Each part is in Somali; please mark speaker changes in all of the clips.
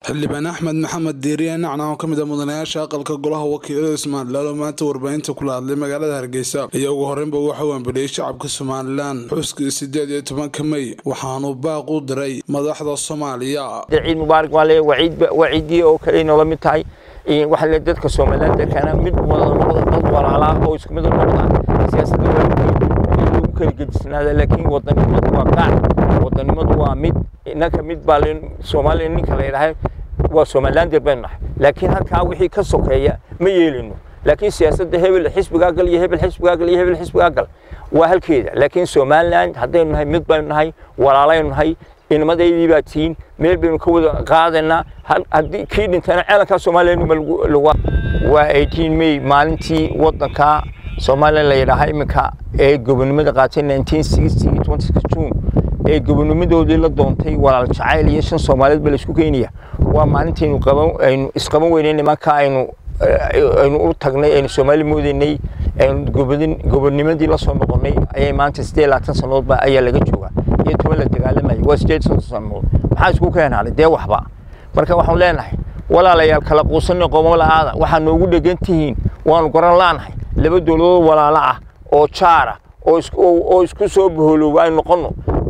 Speaker 1: xildhibaan axmed maxamed diiriye nacna oo ka mid a mudanayaasha aqalka golaha wakiilada somalilan oo maanta warbaahinta kula hadlay magaalada hargeysa ayaa ugu horreynba waxa uu ambeliyey shacabka somalilan xuskii sideed iyo tobanka mey waxaanuu baaq u diray madaxda soomaaliya
Speaker 2: ciid mubaarak waa le waa ciidii oo kale noola mid tahay waxaa le dadka somalilan dadkana mid wada noqda dad walaalaa oo isku mid noqda siyaasadda waa lagu kala gedisnaada laakiin wadanimadu waa qaac wadanimadu waa mid innanka mid baa soomaaliya ninka la yidhaahay waa somalilander baynu nahay laakiin halkaa wixii ka sokeeya ma yeelino laakiin siyaasadda hebel xisbigaa gal iyo hebel xisbigaa gal iyo hebel xisbigaa gal waa halkeeda laakiin somaliland haddaynu nahay mid baynu nahay walaalaynu nahay inamadaydii baa tihiin meel baynu ka wada qaadaynaa haddii kii dhintana ceelankaa somalilanuma lagu waa 18 may maalintii waddanka soomaaliya la yidhaaha iminka ee gobonimada qaatay 1960 26 june ee gobonimadoodii la doontay walaal jacayl iyo shan soomaaliyeed ba laisku keenaya waa maalintaynu qaban aynu isqaban weynay nimanka aynu aynu u tagnay aynu soomaali moodaynay aynu gobodin gobonimadii la soo noqonnay ayay maanta siddeed labaatan sannadoodba ayaa laga joogaa iyo toban la dagaalamayay waa siddeed soddon sannadood maxaa isku keenaanay dee waxba marka waxaan leenahay walaalayaal kala quusanay qomo la'aada waxaa noogu dhegan tihiin waanu garan la'nahay laba dowladood walaalo ah oo jaara oo isku soo boholooba ay noqonno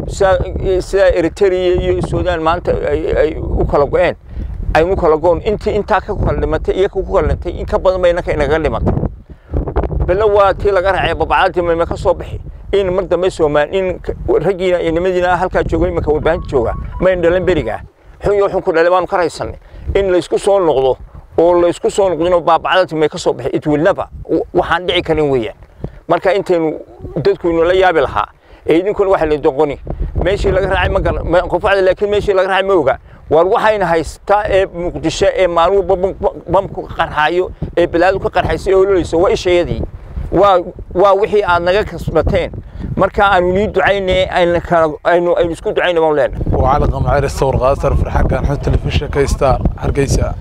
Speaker 2: sida eritrea iyo suudaan maanta ay u kala go-een aynu kala goon intii intaa ka kala dhimatay iyo ku kala dhintay in ka badan bay innaka inaga dhimatay belle waa tii laga raacay babacadii mayma ka soo bixi in mar dambe soomaal in raggiina iyo nimadiina halkaa jooga iminka warbaahinta jooga mayn dhalan berigaa xun iyo xun ku dhalay baanu ka raysanay in laysku soo noqdo oo laysku soo noqdino baabacadati may ka soo bixi it will never waxaan dhici karin weeyaan marka intaynu dadku inoola yaabi lahaa ee idinkuna waxa la doqoni meeshii laga raacay ma garan qofacda laakiin meeshii laga raacay ma oga war waxayna haystaa ee muqdisho ee maalin walba bamku ka qarxaayo ee balaadu ka qarxaysa ee ololayso waa ishayadii waa waa wixii aad naga kasbateen marka aanu nii ducaynay aynu aynu isku ducayna baan leenahay
Speaker 1: وعلى قمع الثور غاثر في الحكان حتى الفشة كيستار حرقيسا